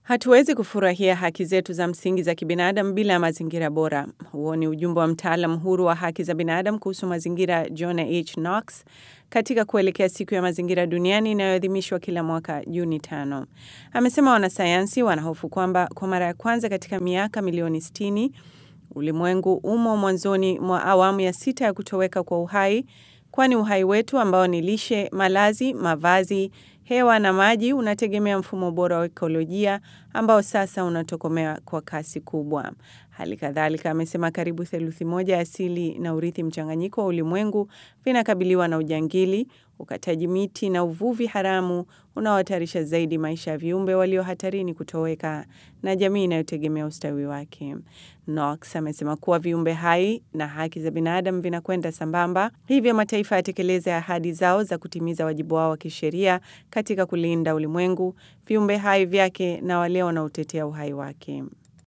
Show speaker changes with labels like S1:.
S1: Hatuwezi kufurahia haki zetu za msingi za kibinadamu bila ya mazingira bora. Huo ni ujumbe wa mtaalam huru wa haki za binadamu kuhusu mazingira John H. Knox katika kuelekea siku ya mazingira duniani inayoadhimishwa kila mwaka Juni tano. Amesema wanasayansi wanahofu kwamba kwa mara ya kwanza katika miaka milioni 60 ulimwengu umo mwanzoni mwa awamu ya sita ya kutoweka kwa uhai, kwani uhai wetu ambao ni lishe, malazi, mavazi, hewa na maji unategemea mfumo bora wa ekolojia ambao sasa unatokomea kwa kasi kubwa. Hali kadhalika amesema karibu theluthi moja ya asili na urithi mchanganyiko wa ulimwengu vinakabiliwa na ujangili, ukataji miti na uvuvi haramu unaohatarisha zaidi maisha ya viumbe walio hatarini kutoweka na jamii inayotegemea ustawi wake. Knox amesema kuwa viumbe hai na haki za binadamu vinakwenda sambamba, hivyo mataifa yatekeleze ahadi zao za kutimiza wajibu wao wa kisheria katika kulinda ulimwengu, viumbe hai vyake na wale wanaotetea uhai wake.